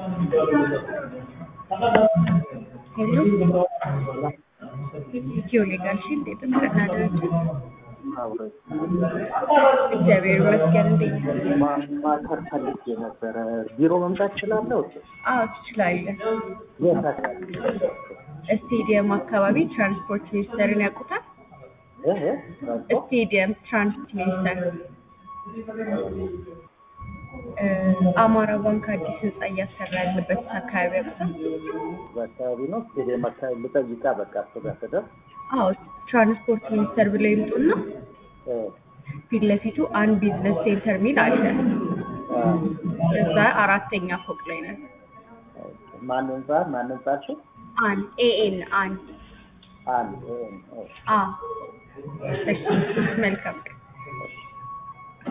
ሄሎ ኢትዮ ሌጋል ሺልድ የጥብቅና ድርጅት እግዚአብሔር ይመስገን። እንዴት ነህ? ማማከር ፈልጌ ነበረ። ቢሮ መምጣት እችላለሁ? አዎ ትችላለህ። የት አካባቢ? ስቴዲየም አካባቢ ትራንስፖርት ሚኒስቴርን ያውቁታል? እ እ ትራንስፖርት? ስቴዲየም ትራንስፖርት ሚኒስቴር እ አማራ ባንክ አዲስ ህንጻ እያሰራ ያለበት አካባቢ ያውቁታል? በአካባቢ ነው። ስቴዲየም አካባቢ ልጠይቃ። በቃ እሱ ጋር ስደርስ አዎ ትራንስፖርት ሚኒስቴር ብለው ይምጡና እ ፊት ለፊቱ አንድ ቢዝነስ ሴንተር ሚል አለ። አ፣ እዛ አራተኛ ፎቅ ላይ ነን። ማን ህንጻ ማን ህንጻ አልሽኝ? አንድ ኤኤን አንድ አንድ እ፣ እ፣ አ እሺ መልካም ቀን